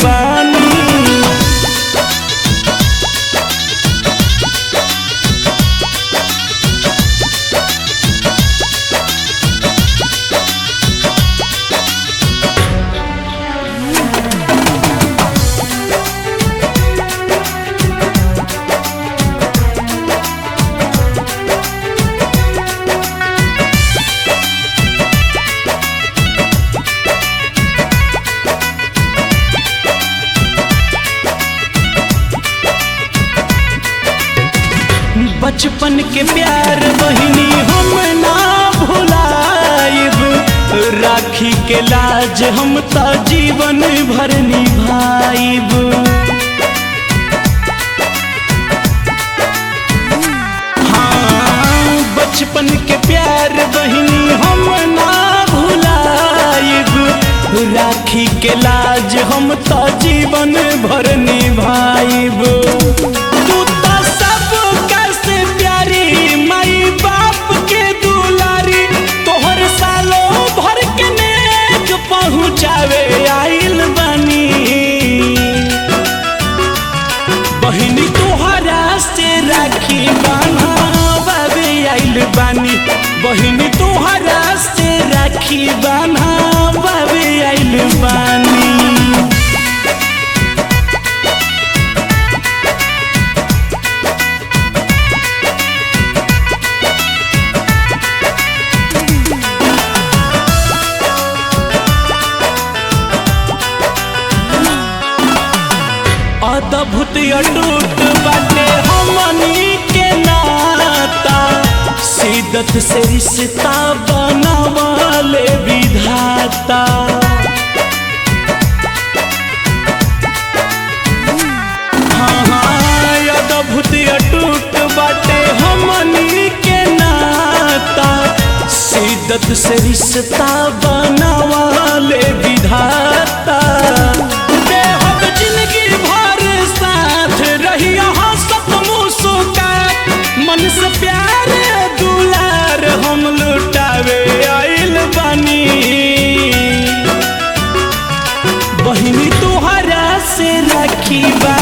बानी बचपन के प्यार बहिनी हम ना भुलाइब राखी के लाज हम तो जीवन भर निभाइब हाँ बचपन के प्यार बहिनी हम ना भुलाइब राखी के लाज हम तो जीवन भर निभाइब तू तो सब कैसे प्यारी माई बाप के दुलारी तोहर सालों भर के नेक पहुँचावे आइल बनी बहिनी तोहरा से राखी बाना बाबे आइल बानी बहिनी तोहरा से राखी बाना बाबे आइल बानी अद्भुत अटूट बाटे हमनी के नाता सिदत से रिश्ता बनावाले विधाता हाँ, हाँ, अद्भुत अटूट बाटे हमनी के नाता सिदत से रिश्ता बनावाले विधाता देहब जिंदगी भर साथ रही हंसत मुस्कात मन से प्यार दुलार हम लुटावे आइल बानी बहिनी तोहरा से राखी बा